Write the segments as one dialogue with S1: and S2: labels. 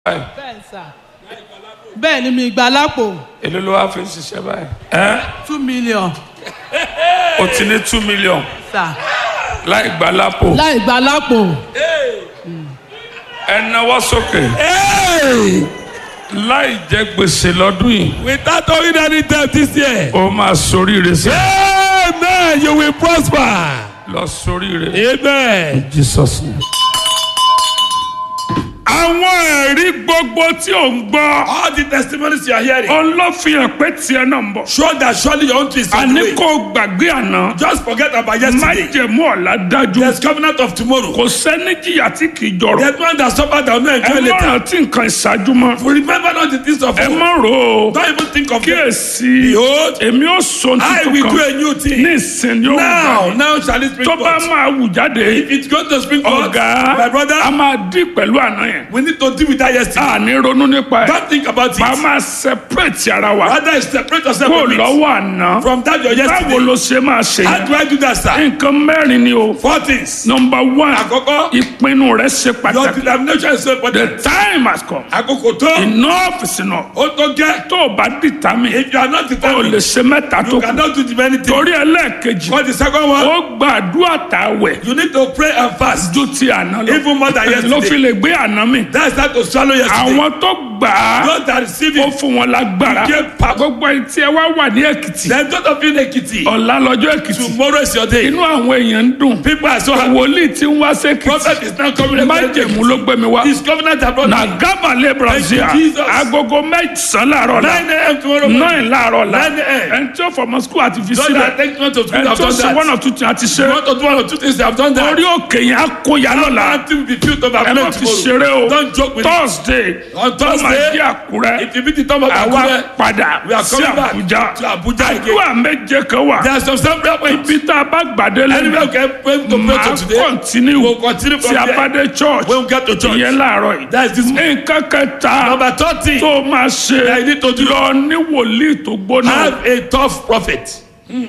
S1: bẹ́ẹ̀ sà bẹ́ẹ̀ ni mi gbà lápò
S2: èló ló wá fi ń ṣiṣẹ́ báyìí. ẹ́
S1: two million
S2: o ti ní two million
S1: sà
S2: láì gbà lápò
S1: láì gbà lápò
S2: ẹ náwó sókè
S3: Hey!
S2: láì jẹ gbèsè lọ́dún yìí
S3: Without owing any debt this year.
S2: ó máa soríire sí
S3: Amen. You will prosper.
S2: lọ soríire.
S3: Amen.
S2: Jesus name. àwọn ẹ̀rí gbogbo tí ò ń gbọ́
S3: All the testimonies you are hearing
S2: òun ló fi hàn pé tiẹ̀ náà ń bọ̀.
S3: show that surely your own twist is on the
S2: àní
S3: way.
S2: kò gbàgbé àná
S3: Just forget about yesterday.
S2: májẹ̀mú ọ̀la dájú
S3: There's covenant of tomorrow.
S2: kò sẹ́ni jìyà tí kì í jọrọ̀
S3: There's one that suffered that will not
S2: ẹ
S3: enjoy
S2: má
S3: later.
S2: rántí nǹkan ìṣáájú mọ́
S3: Remember not the things of
S2: ẹ
S3: old.
S2: má rò ó
S3: Don't even think of them.
S2: kíyèsí
S3: Behold,
S2: èmi ò sọ
S3: I will
S2: tuntun
S3: do a
S2: kan
S3: new
S2: ní
S3: thing.
S2: ìsìn yóò
S3: Now,
S2: gbà
S3: now shall it spring
S2: tó bá
S3: forth.
S2: máa wù jáde
S3: If it's going to spring forth,
S2: ọ̀gá
S3: my brother,
S2: a máa dín pẹ̀lú àná yẹn
S3: we need to deal with that yesterday.
S2: a ní ronú nípa ẹ̀
S3: Don't think about
S2: máa
S3: it.
S2: máa separate ara wa
S3: Rather, separate yourself
S2: kó
S3: from it.
S2: lọ́wọ́ àná
S3: From that your
S2: báwo
S3: yesterday.
S2: ló ṣe máa ṣe
S3: How
S2: yẹn
S3: do I do that, sir?
S2: nǹkan mẹ́rin ni o
S3: Four things.
S2: number one
S3: Àkọ́kọ́,
S2: ìpinnu rẹ ṣe
S3: your
S2: pàtàkì
S3: determination is so
S2: the
S3: important.
S2: time has come
S3: Àkókò tó,
S2: enough is enough
S3: ó tó gẹ́.
S2: tó o bá determine
S3: If you are not
S2: o lè
S3: determined,
S2: ṣe mẹ́ta tó
S3: you
S2: kù
S3: cannot do the many things.
S2: torí ẹlẹ́ẹ̀kejì
S3: For the second one,
S2: ó gbàdúrà tàwẹ̀
S3: you need to pray and fast.
S2: ju ti àná lọ
S3: Even more than
S2: ló fi
S3: yesterday.
S2: lè gbé àná mi
S3: That's how to swallow yesterday.
S2: àwọn tó gbà á
S3: Those that receive
S2: ó
S3: it,
S2: fún wọn lágbára
S3: Give power.
S2: gbogbo ẹni tí ẹ wá wà ní èkìtì
S3: then those of you in Ekiti,
S2: ọ̀la lọ́jọ́ èkìtì
S3: tomorrow is your day.
S2: inú àwọn èèyàn ń dùn
S3: People are so happy.
S2: wòlíì tí ń wá sékìtì
S3: Prophet is now coming.
S2: májèmú ló gbé mi wá
S3: His covenant abroad.
S2: na gábàlẹ̀ brazil
S3: Thank you, Jesus.
S2: agogo mẹ́sàn-án láàárọ̀ la
S3: 9 a.m. tomorrow morning.
S2: nine láàárọ̀ la
S3: 9 a.m.
S2: ẹni tí ó fọmọ skul àti fi
S3: Those
S2: sílẹ̀
S3: that take note of school
S2: ẹni
S3: have
S2: tó
S3: done
S2: ṣe
S3: that.
S2: one or two things àti ṣe
S3: You want to do one or two things, they have done that.
S2: orí òkè yẹn á kó ya lọ́la
S3: Until we be filled of
S2: ẹ má
S3: affluence
S2: fi
S3: tomorrow.
S2: ṣeré o
S3: Don't joke with it.
S2: thursday
S3: On
S2: ó máa
S3: Thursday,
S2: jẹ́ àkúrẹ́
S3: If you meet the top of
S2: àwa
S3: Akure,
S2: padà
S3: we are
S2: sí
S3: coming back
S2: àbújá
S3: to Abuja again.
S2: àdúrà méje kan wà
S3: There are some some prayer points.
S2: ibi tá a bá gbàdé
S3: Anywhere
S2: lẹ́nu
S3: we can pray to pray
S2: máa
S3: to today.
S2: kọ́ntínú
S3: We'll continue from
S2: tí a bá
S3: there.
S2: dé church
S3: When we get to church.
S2: ìyẹn láàárọ̀ yìí
S3: That is this morning.
S2: nǹkan kẹta
S3: Number 30.
S2: tó máa ṣe
S3: I need to do-
S2: lọ ní wòlíì tó gbóná
S3: Have a tough prophet.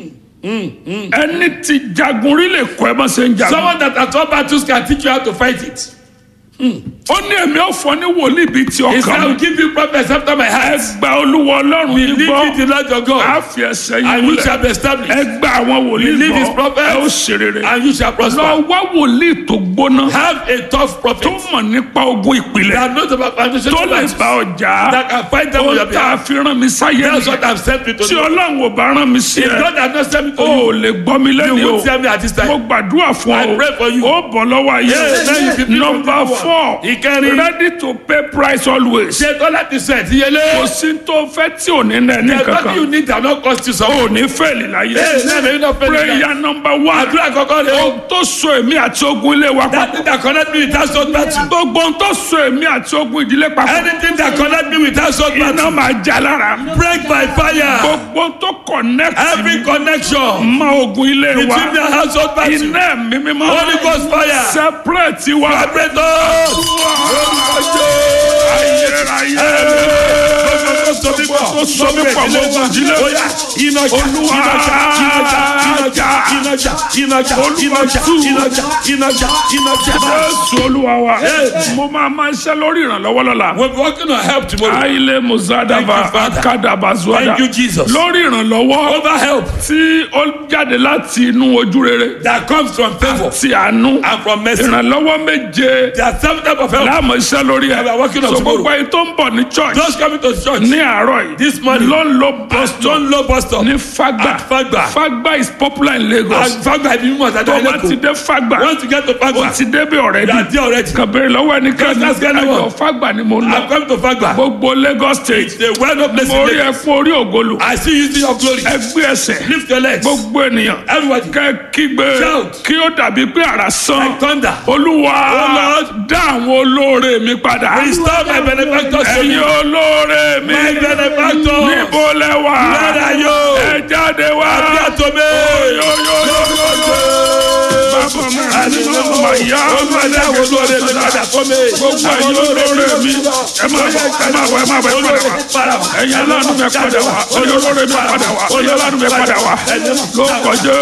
S2: ẹni tí jagun rí lè kọ́ ẹ bá ṣe ń jagun
S3: Someone that at all battles can teach you how to fight it.
S2: ó ní èmi ò fọ ní wòlíì bíi ti
S3: He said, I
S2: ọkàn
S3: will give you prophets after my
S2: ẹ
S3: heart.
S2: gba olúwa ọlọ́run yìí
S3: Believe
S2: gbọ́
S3: in the Lord your
S2: á
S3: God.
S2: fi ẹsẹ̀ yìí
S3: And you
S2: múlẹ̀
S3: shall be established.
S2: ẹ gba àwọn wòlíì
S3: Believe his
S2: gbọ́
S3: prophets.
S2: ẹ ó ṣe rere
S3: And you shall
S2: lọ
S3: prosper.
S2: wá wòlíì tó gbóná
S3: Have a tough
S2: tó
S3: prophet.
S2: mọ̀ nípa ogun ìpìlẹ̀
S3: That knows about foundation
S2: tó lè
S3: battles.
S2: bá ọjà
S3: That can fight them on
S2: ó
S3: your
S2: tá a
S3: behalf.
S2: fi rán mi sáyé
S3: That's what
S2: nìyẹn
S3: I've sent you to
S2: tí
S3: do.
S2: ọlọ́run ò bá rán mi sí
S3: If
S2: ẹ
S3: God has not sent me to
S2: o
S3: you,
S2: ò lè gbọ́ mi
S3: you
S2: lẹ́nu o
S3: won't tell me at this
S2: mo
S3: time.
S2: gbàdúrà fún
S3: I pray for
S2: ọ
S3: you.
S2: ó bọ̀ lọ́wọ́ ayé
S3: Yes, then you be
S2: number
S3: people
S2: four
S3: Ìkẹrin.
S2: ready to pay price always
S3: Ṣé Tọ́lá ti sẹ̀ ti
S2: kò
S3: yẹlé?
S2: sí tó fẹ́ tí ò ní nà ní
S3: There's nothing you
S2: kankan
S3: need that not cost you some.
S2: ò ní fẹ́ẹ̀lì láyé
S3: Hey, now may you not fail in life.
S2: prayer number one
S3: Àdúrà kọ̀ọ̀kan rẹ̀ o.
S2: ohun tó so èmi àti ogun ilé wa
S3: That
S2: papọ̀
S3: thing that connect me with that soul battle.
S2: gbogbo ohun tó so èmi àti ogun ìdílé papọ̀
S3: Anything that connect me with that soul
S2: iná
S3: battle.
S2: máa já lára
S3: Break by fire.
S2: gbogbo ohun tó connect
S3: Every connection
S2: mọ ogun ilé wa
S3: between the household battle.
S2: iná ẹ̀mí mímọ́
S3: Holy Ghost fire.
S2: separate wa
S3: Vibrate us.
S2: ayérayé
S3: Tó so mí pọ̀.
S2: tó so mí pọ̀ mọ́ ogun ìdílé
S3: Oya, iná jà,
S2: Olúwa,
S3: iná jà, iná jà, iná jà, iná jà, iná jà, iná jà, iná jà, iná jà, iná jà.
S2: jésù olúwa wa
S3: Yes.
S2: mo máa máa ṣe lórí ìrànlọ́wọ́ lọ́la
S3: We'll be working on help tomorrow.
S2: aile muzadava
S3: Thank you, Father.
S2: akadabazuada
S3: Thank you, Jesus.
S2: lórí ìrànlọ́wọ́
S3: Over help
S2: tí ó jáde láti inú ojú rere
S3: that comes from favor
S2: ti àánú
S3: and from mercy.
S2: ìrànlọ́wọ́ méje
S3: There are seven types of help.
S2: láàmú iṣẹ́ lórí ẹ̀
S3: We are working on
S2: so
S3: tomorrow.
S2: gbogbo ẹni tó ń bọ̀ ní church
S3: Just coming to church
S2: ní àárọ̀ yìí
S3: this morning.
S2: ló ń lo bus stop
S3: Don't low bus stop.
S2: ní fagba
S3: At Fagba.
S2: fagba is popular in Lagos
S3: And Fagba ibi mímọ̀
S2: tó
S3: tàbí
S2: bá ti
S3: Ẹlẹ́kọ̀ọ́.
S2: dé fagba
S3: Once you get to
S2: ó
S3: Fagba,
S2: ti débi
S3: you
S2: already
S3: are there already.
S2: kàn bèrè lọ́wọ́ ẹnikẹ́ni
S3: Just ask anyone.
S2: àjọ fagba ni mo ń
S3: I'm
S2: lọ
S3: coming to Fagba.
S2: gbogbo Lagos state
S3: The well-known place
S2: mo
S3: in
S2: rí ẹ
S3: Lagos.
S2: fún orí ògolo
S3: I see you using your glory.
S2: ẹgbẹ́ ẹsẹ̀
S3: Lift your legs.
S2: gbogbo ènìyàn
S3: Everybody.
S2: kẹ kígbe
S3: Shout.
S2: kí ó dàbí pé àrà sán
S3: Like thunder.
S2: olúwa
S3: Oh, Lord.
S2: dá àwọn olóore mi padà
S3: Restore my benefactors to
S2: ẹ̀yin
S3: me.
S2: olóore mi
S3: My benefactors.
S2: níbo lẹ wà
S3: Where are you?
S2: ẹ jáde wá
S3: Appear to me.
S2: Yo, yo, yo, yo, yo. bàbá mi àdínà màyà
S3: olùwàdáwò lóore mi padà fún mi.
S2: gbogbo ẹ̀yin olóore mi ẹ máa bọ̀ ẹ máa bọ̀ ẹ máa bọ̀ ẹ padà wá ẹ̀yin aláàánú mi padà wá ẹ̀yin olóore mi padà wá ẹ̀yin aláàánú mi padà wá ló kọjá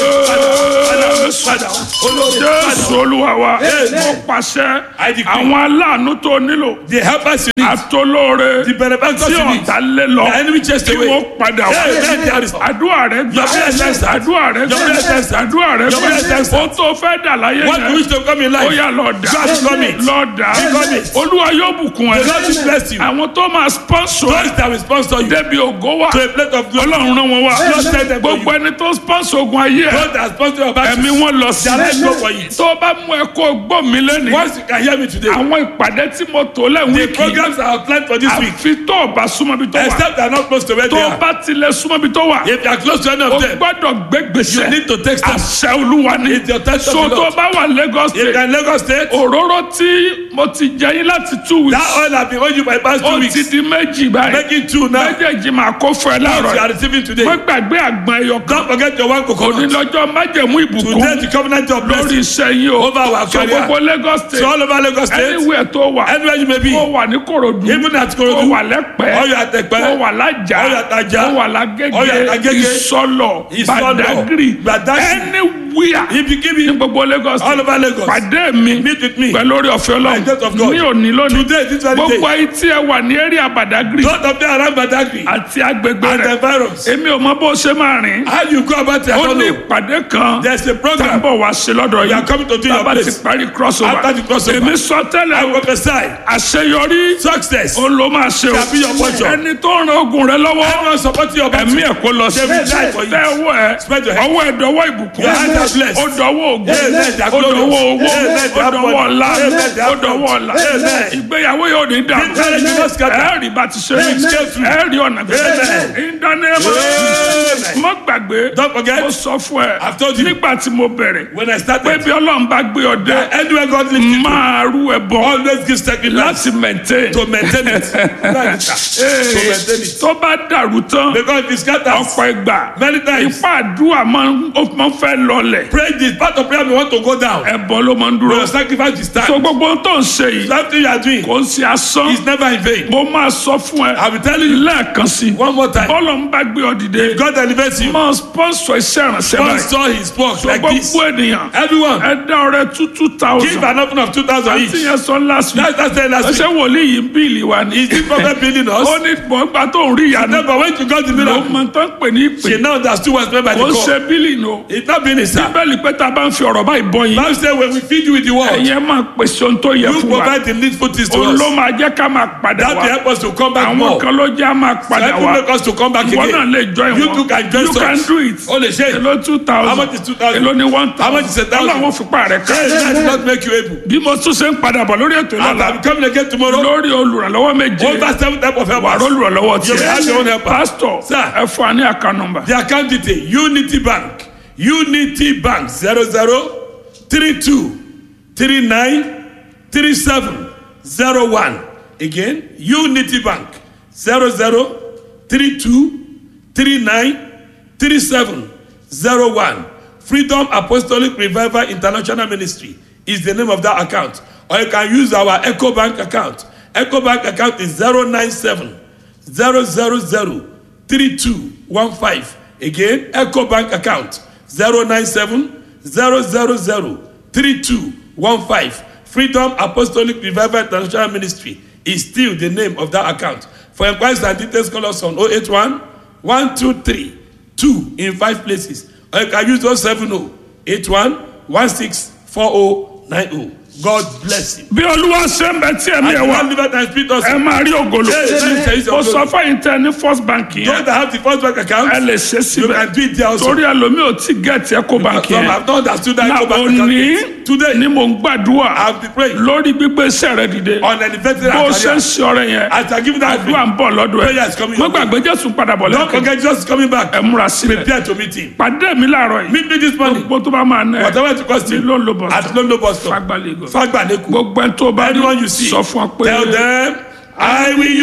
S2: jésù olúwa wa mo pàṣẹ àwọn aláàánú tó nílò
S3: The helpers you need.
S2: àtolóore
S3: The benefactors
S2: tí
S3: you need.
S2: ọ̀tá lé lọ
S3: The enemy chased
S2: kí
S3: away.
S2: wọ́n padà wá
S3: Hey, let there is-
S2: àdúrà rẹ gbà
S3: Your prayer is answered.
S2: àdúrà rẹ
S3: Your prayer is
S2: gbà
S3: answered.
S2: àdúrà rẹ
S3: Your prayer is
S2: gbà
S3: answered.
S2: ó tó fẹ́ dà láyé
S3: What you wish
S2: yẹn
S3: to come in
S2: ó
S3: life.
S2: yà lọ dà
S3: Just come it.
S2: lọ dà
S3: Become it.
S2: olúwa yóò bùkún ẹ
S3: The Lord will bless you.
S2: àwọn tó máa sponsor ẹ
S3: Those that will sponsor you
S2: débi ògo wà
S3: to a plate of glory.
S2: ọlọ́run rán wọn wá
S3: Lord send them for
S2: gbogbo ẹni tó sponsor ogun ayé ẹ
S3: Those that sponsor your
S2: ẹ̀mí
S3: battles.
S2: wọn lọ sí
S3: Their legs go for it.
S2: tó bá mú ẹ kó gbọ́ mi lẹ́nu
S3: Once you can hear me today.
S2: àwọn ìpàdé tí mo tò lẹ́wọ̀n
S3: The
S2: wíìkì
S3: programs are planned for this week.
S2: àfi tó o bá súnmọ́ bí tó wà
S3: Except they are not close to where
S2: tó
S3: they
S2: o
S3: are.
S2: bá tilẹ̀ súnmọ́ bí tó wà
S3: If you are close to any
S2: o
S3: of them,
S2: gbọ́dọ̀ gbé gbèsè
S3: you need to take steps.
S2: àṣẹ olúwa ni
S3: It's your test of
S2: so
S3: the
S2: tó
S3: Lord.
S2: bá wà Lagos
S3: If you
S2: state
S3: are in Lagos State,
S2: òróró tí mo ti jẹ yín láti two
S3: that
S2: weeks
S3: oil has been owing you for the past two
S2: ó
S3: weeks.
S2: ti di méjì báyìí
S3: Make it two now.
S2: méjèèjì máa kó fún ẹ
S3: What you
S2: láàárọ̀
S3: are receiving today.
S2: wọ́n gbàgbé àgbọn ẹyọ kan
S3: Don't forget your one coconut.
S2: onílọ́jọ́ májẹ̀mú
S3: Today
S2: ìbùkún
S3: the covenant of
S2: lórí
S3: blessing.
S2: iṣẹ́ yín o
S3: Over our
S2: so
S3: career.
S2: gbogbo Lagos
S3: So
S2: state
S3: all over Lagos State,
S2: anywhere tó wà
S3: anywhere you may be,
S2: ó wà ní Kòròdú
S3: even at
S2: ó
S3: Korodu,
S2: wà lẹ́pẹ́
S3: or you are at Ekpe,
S2: ó wà lájà
S3: Ó wà l'Ájà.
S2: ó wà
S3: Ó wà
S2: lágége
S3: l'Agége.
S2: ìsọlọ
S3: Ìsọlọ̀.
S2: Badagry
S3: Badagry.
S2: anywhere
S3: Ibikíbi,
S2: ní gbogbo Lagos
S3: all over Lagos.
S2: pàdé mi
S3: Meet with me.
S2: pẹ̀lú orí ọ̀fẹ́
S3: By the grace of
S2: Ọlọ́run
S3: God.
S2: ní òní lónìí
S3: Today, this very
S2: gbogbo
S3: day.
S2: ayé tí ẹ wà ní area Badagry
S3: Those of them around Badagry
S2: àti agbègbè
S3: and the
S2: rẹ̀
S3: virus.
S2: èmi ò mọ bó ṣe máa rìn
S3: How you go about it, I
S2: ó
S3: don't
S2: ní
S3: know.
S2: ìpàdé kan
S3: There's a program.
S2: tábọ̀ wá ṣe lọ́dọ̀
S3: We are
S2: yìí
S3: coming to do your
S2: tábà ti
S3: place.
S2: parí crossover
S3: After the crossover.
S2: èmi sọ
S3: I
S2: tẹ́lẹ̀
S3: prophesy
S2: àṣeyọrí
S3: success.
S2: ó ló máa ṣe o
S3: Shall be your portion.
S2: ẹni tó ń ran ogun rẹ lọ́wọ́
S3: Everyone supporting your battle.
S2: ẹ̀mí ẹ̀ kó lọ sí
S3: They will die for you.
S2: tẹ ọwọ́ ẹ
S3: Spread your hand.
S2: ọwọ́ ẹ dọwọ́ ìbùkún
S3: Your hands are blessed.
S2: ó dọwọ́ ògùn
S3: Amen. They are
S2: ó dọwọ́
S3: glorious.
S2: owó
S3: Amen. They
S2: ó
S3: are
S2: dọwọ́
S3: money.
S2: ọlá
S3: Amen. They
S2: ó
S3: are
S2: dọwọ́
S3: wealth.
S2: ọlá
S3: Amen.
S2: ìgbéyàwó yóò ní dàrú
S3: This marriage will not scatter.
S2: ẹ rí bá ti ṣe
S3: Amen.
S2: ẹ rí ọ̀nà bí
S3: Amen.
S2: ìdánimọ̀
S3: Amen.
S2: mọ́ gbàgbé
S3: Don't forget,
S2: mo sọ fún ẹ
S3: I've told you.
S2: nígbà tí mo bẹ̀rẹ̀
S3: when I
S2: pé
S3: started,
S2: bí ọlọ́run bá gbé ọ dé
S3: anywhere God lifts you to,
S2: máa rú ẹ bọ́
S3: always give sacrifice
S2: láti maintain
S3: to maintain it. That's it, sir. to maintain it.
S2: tó bá dàrú tán
S3: Because if it scatters,
S2: ọ̀pọ̀ ìgbà
S3: many times,
S2: ipá àdúrà máa ń ó máa ń fẹ́ lọlẹ̀
S3: pray this part of prayer we want to go down.
S2: ẹ̀bọ ló máa ń dúró
S3: Your sacrifice is
S2: so
S3: time.
S2: gbogbo ohun tó ń ṣe yìí
S3: Something you are doing
S2: kò ń ṣe asán
S3: is never in vain.
S2: mo máa sọ fún ẹ
S3: I will tell you
S2: lẹ́ẹ̀kan sí i
S3: one more time.
S2: bọ́lọ̀ ń bá gbé ọ dìde
S3: God elevates you.
S2: máa sponsor iṣẹ́ ìrànṣẹ́
S3: God
S2: báyìí
S3: saw his work
S2: so
S3: like this.
S2: gbogbo ènìyàn
S3: Everyone,
S2: ẹ dá ọrẹ two two
S3: give
S2: thousand
S3: an offering of 2,000
S2: àti
S3: each.
S2: yẹn sọ last week
S3: That's that's the last
S2: ẹsẹ
S3: week.
S2: wòlíì yìí ń bíìlì wa ni
S3: Is this prophet building us?
S2: ó ní gbọ̀ngbà tó ń rí ìyanu
S3: No, but when you got the
S2: ló
S3: miracle,
S2: máa tán pè ní ìpè
S3: she now understood what's meant by the
S2: ó ń
S3: call.
S2: ṣe bíìlì nù
S3: It's not being a sir.
S2: bíbélì pé tá a bá ń fi ọ̀rọ̀ báyìí bọ́ yín
S3: Bible says when we feed you with the word,
S2: ẹ̀yẹ́ máa pèsè ohun tó yẹ
S3: you
S2: fún wa
S3: provide the needful things to
S2: òun
S3: us.
S2: ló máa jẹ́ ká máa padà
S3: That will
S2: wá
S3: help us to come back
S2: àwọn
S3: more.
S2: kan ló jẹ́ á máa padà
S3: That will
S2: wá
S3: make us to come back
S2: ìwọ náà
S3: again.
S2: lè join
S3: You
S2: wọn
S3: too can join
S2: you can
S3: us.
S2: do it
S3: O lè ṣe.
S2: èló two thousand
S3: How much is 2,000?
S2: èló ni one
S3: How much is a
S2: thousand
S3: thousand?
S2: ọlọ́run fipá rẹ̀ ká
S3: Hey, that did not make you able.
S2: bí mo tún ṣe ń padà bọ̀ lórí ètò
S3: And
S2: ìlànà
S3: I'm coming again tomorrow.
S2: lórí olùrànlọ́wọ́ méje
S3: Over seven type of
S2: wàá
S3: helpers.
S2: olùrànlọ́wọ́
S3: You have your own
S2: tiẹ̀
S3: helper.
S2: pásítọ̀
S3: Sir.
S2: ẹ fún wa ní àká nọ́mbà
S3: The account detail Unity Bank Unity Bank zero zero three two three nine three seven zero one again Unity Bank zero zero three two three nine three seven zero one Freedom Apostolic Revival International Ministry is the name of that account or you can use our Echo Bank account Echo Bank account is zero nine seven zero zero zero three two one five again eco bank account zero nine seven zero zero zero three two one five freedom apostolic revival international ministry is still the name of that account for inquiries and details call us on oh eight one one two three two in five places or you can use oh seven oh eight one one six four oh nine oh god bless you.
S2: bí olúwa ṣe ń bẹ tí ẹ̀mí
S3: and
S2: ẹ̀
S3: you
S2: wá
S3: wan live out and speak us.
S2: ẹ máa rí ògolo
S3: Yes, yes, yes,
S2: ó
S3: yes.
S2: sọ fẹ́yìn tẹ ní first bank
S3: those
S2: yẹn
S3: that have the first bank account.
S2: ẹ lè ṣe
S3: you
S2: síbẹ̀
S3: can do it there also.
S2: torí ẹlòmíì ò tí gẹ̀ẹ́tì ẹ̀kọ́ bank
S3: Some
S2: yẹn
S3: have not understood that
S2: na
S3: Eco Bank
S2: òní
S3: account. Today,
S2: ni mò ń gbàdúrà
S3: I've been praying
S2: lórí gbígbé iṣẹ́ rẹ dìde
S3: on an effective
S2: bó o ṣe ń
S3: career.
S2: ṣe ọrẹ yẹn
S3: As I give that
S2: àdúrà ń bọ̀ lọ́dọ̀ ẹ̀
S3: Prayer is coming
S2: mo
S3: your way.
S2: gbàgbé jésù padà bọ̀
S3: Don't
S2: lẹ́kọ̀ọ́
S3: forget just coming back.
S2: ẹ múra sílẹ̀
S3: Prepare to meet him.
S2: pàdé mi láàárọ̀ yìí
S3: Meet me this morning.
S2: gbogbo tó bá máa ná ẹ
S3: Whatever it costs
S2: ní
S3: you.
S2: ló ń lo bọ̀
S3: At London bus stop.
S2: fagbálẹ̀
S3: Fagbaneku.
S2: gbogbo ẹni tó bá rí
S3: Anyone you see.
S2: sọ fún ọ pé
S3: Tell them, I will